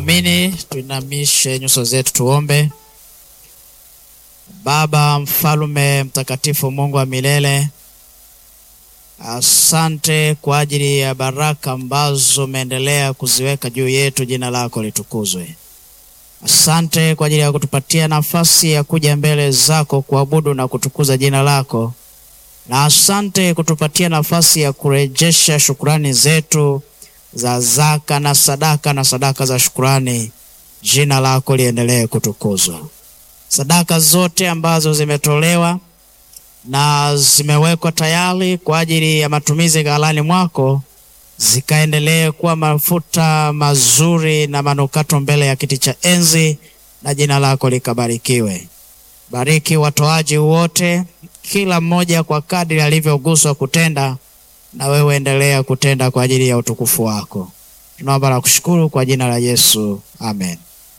Amini, tuinamishe nyuso zetu tuombe. Baba mfalume mtakatifu, Mungu wa milele, asante kwa ajili ya baraka ambazo umeendelea kuziweka juu yetu. Jina lako litukuzwe. Asante kwa ajili ya kutupatia nafasi ya kuja mbele zako kuabudu na kutukuza jina lako, na asante kutupatia nafasi ya kurejesha shukurani zetu za zaka na sadaka na sadaka za shukurani. Jina lako liendelee kutukuzwa. Sadaka zote ambazo zimetolewa na zimewekwa tayari kwa ajili ya matumizi ghalani mwako zikaendelee kuwa mafuta mazuri na manukato mbele ya kiti cha enzi, na jina lako likabarikiwe. Bariki watoaji wote, kila mmoja kwa kadri alivyoguswa kutenda, na wewe endelea kutenda kwa ajili ya utukufu wako. Tunaomba na kushukuru kwa jina la Yesu, amen.